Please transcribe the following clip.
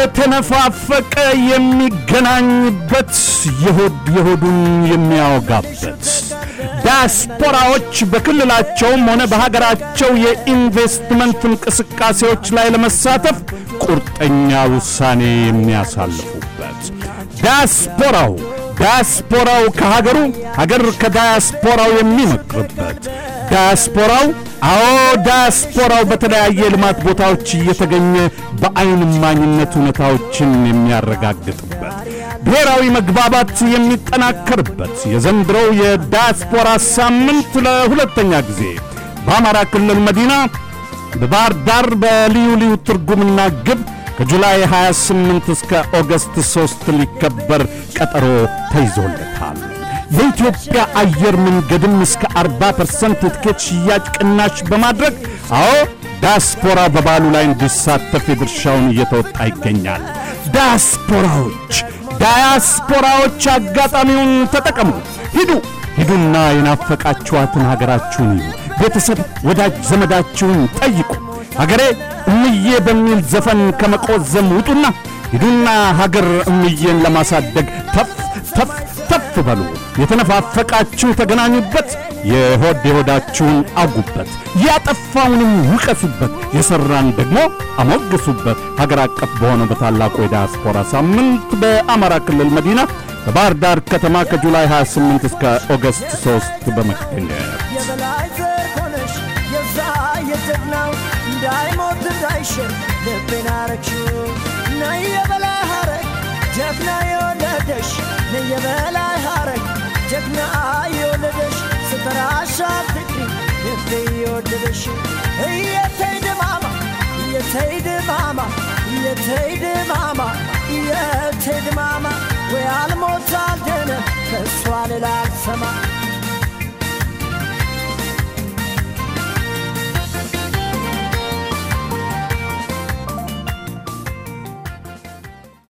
እየተነፋፈቀ የሚገናኝበት የሆድ የሆዱን የሚያወጋበት ዲያስፖራዎች በክልላቸውም ሆነ በሀገራቸው የኢንቨስትመንት እንቅስቃሴዎች ላይ ለመሳተፍ ቁርጠኛ ውሳኔ የሚያሳልፉበት ዲያስፖራው ዲያስፖራው ከሀገሩ ሀገር ከዲያስፖራው የሚመክርበት ዲያስፖራው አዎ ዲያስፖራው በተለያየ የልማት ቦታዎች እየተገኘ በአይን እማኝነት እውነታዎችን የሚያረጋግጥበት ብሔራዊ መግባባት የሚጠናከርበት የዘንድሮው የዲያስፖራ ሳምንት ለሁለተኛ ጊዜ በአማራ ክልል መዲና በባህር ዳር በልዩ ልዩ ትርጉምና ግብ ከጁላይ 28 እስከ ኦገስት 3 ሊከበር ቀጠሮ ተይዞለታል። የኢትዮጵያ አየር መንገድም እስከ 40 ፐርሰንት የትኬት ሽያጭ ቅናሽ በማድረግ አዎ ዲያስፖራ በባሉ ላይ እንዲሳተፍ የድርሻውን እየተወጣ ይገኛል። ዲያስፖራዎች ዳያስፖራዎች አጋጣሚውን ተጠቀሙ። ሂዱ ሂዱና የናፈቃችኋትን ሀገራችሁን እዩ። ቤተሰብ ወዳጅ ዘመዳችሁን ጠይቁ። ሀገሬ እምዬ በሚል ዘፈን ከመቆዘም ውጡና ሂዱና ሀገር እምዬን ለማሳደግ ተፍ ተፍ ተፍ በሉ። የተነፋፈቃችሁ ተገናኙበት፣ የሆድ የሆዳችሁን አውጉበት፣ ያጠፋውንም ውቀሱበት፣ የሠራን ደግሞ አሞግሱበት። ሀገር አቀፍ በሆነው በታላቁ የዲያስፖራ ሳምንት በአማራ ክልል መዲና በባህር ዳር ከተማ ከጁላይ 28 እስከ ኦገስት 3 በመገኘት የበላይ ዘር ሆነሽ የዛ የጀግናው እንዳይሞት እንዳይሽር ልቤን አረግሽው ነይ የበላይ ሐረግ ጀግና የወለደሽ ነይ የበላይ ሐረግ ጀግና የወለደሽ ስተራሻ ፍቅሪ ልቤ የወደደሽ እየተይ ድማማ እየተይ ድማማ እየተይ ድማማ እየተይ ድማማ ወይ አልሞት አልደነ ከእሷ ሌላ አልሰማ